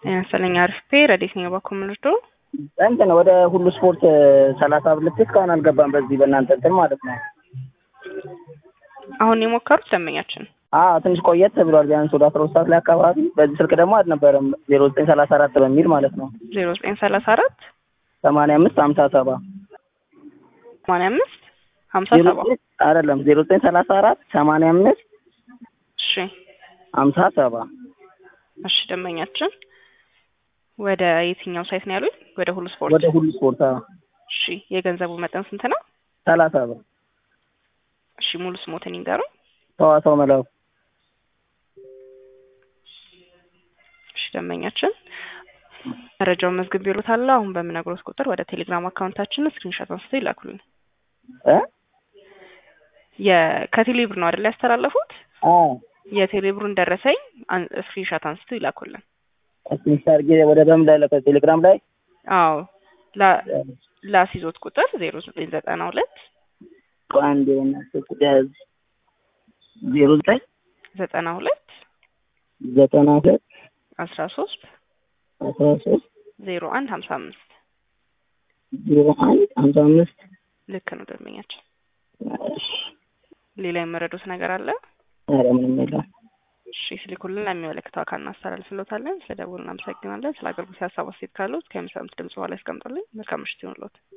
መሰለኝ አሪፍ ፔ ረዴት ነው ባኮ ምልዶ እንትን ወደ ሁሉ ስፖርት ሰላሳ ብር ልክ እስካሁን አልገባም። በዚህ በእናንተ እንትን ማለት ነው። አሁን የሞከሩት ደንበኛችን አዎ ትንሽ ቆየት ብሏል። ቢያንስ ወደ አስራ ሁለት ሰዓት ላይ አካባቢ በዚህ ስልክ ደግሞ አልነበረም። ዜሮ ዘጠኝ ሰላሳ አራት በሚል ማለት ነው። ዜሮ ዘጠኝ ሰላሳ አራት ሰማንያ አምስት ሀምሳ ሰባ ሰማንያ አምስት ሀምሳ ሰባ አይደለም ዜሮ ዘጠኝ ሰላሳ አራት ሰማንያ አምስት እሺ ሀምሳ ሰባ እሺ ደንበኛችን ወደ የትኛው ሳይት ነው ያሉኝ? ወደ ሁሉ ስፖርት። ወደ ሁሉ ስፖርት አዎ። እሺ የገንዘቡ መጠን ስንት ነው? ሰላሳ ብር እሺ ሙሉ ስሞትን ይንገሩ። ሰዋሰው መላው እሺ ደንበኛችን መረጃውን መዝግብ ይሉታል። አሁን በምነግሮት ቁጥር ወደ ቴሌግራም አካውንታችን ስክሪንሾት አንስተው ይላኩልን። እ የከቴሌብር ነው አይደል ያስተላለፉት? አዎ የቴሌብሩን ደረሰኝ ስክሪንሾት አንስተው ይላኩልን። ትንሽ አድርጌ ወደ በምን ላይ ለከ ቴሌግራም ላይ አዎ ላ- ላስይዞት ቁጥር ዜሮ ዘጠኝ ዘጠና ሁለት አንድ የሆነ ያዝ ዜሮ ዘጠኝ ዘጠና ሁለት ዘጠና ሁለት አስራ ሶስት አስራ ሶስት ዜሮ አንድ ሀምሳ አምስት ዜሮ አንድ ሀምሳ አምስት ልክ ነው ደንበኛችን። ሌላ የመረዱት ነገር አለ? ኧረ ምንም የለም። እሺ ስልኩልን ለሚመለከተው አካል እናስተላልፍሎታለን። ስለ ደውሉ እናመሰግናለን። ስለ አገልግሎት ሀሳብ አስተያየት ካሉት ከሚሰሙት ድምጽ በኋላ ያስቀምጡልኝ። መልካም ምሽት ይሁንልዎት።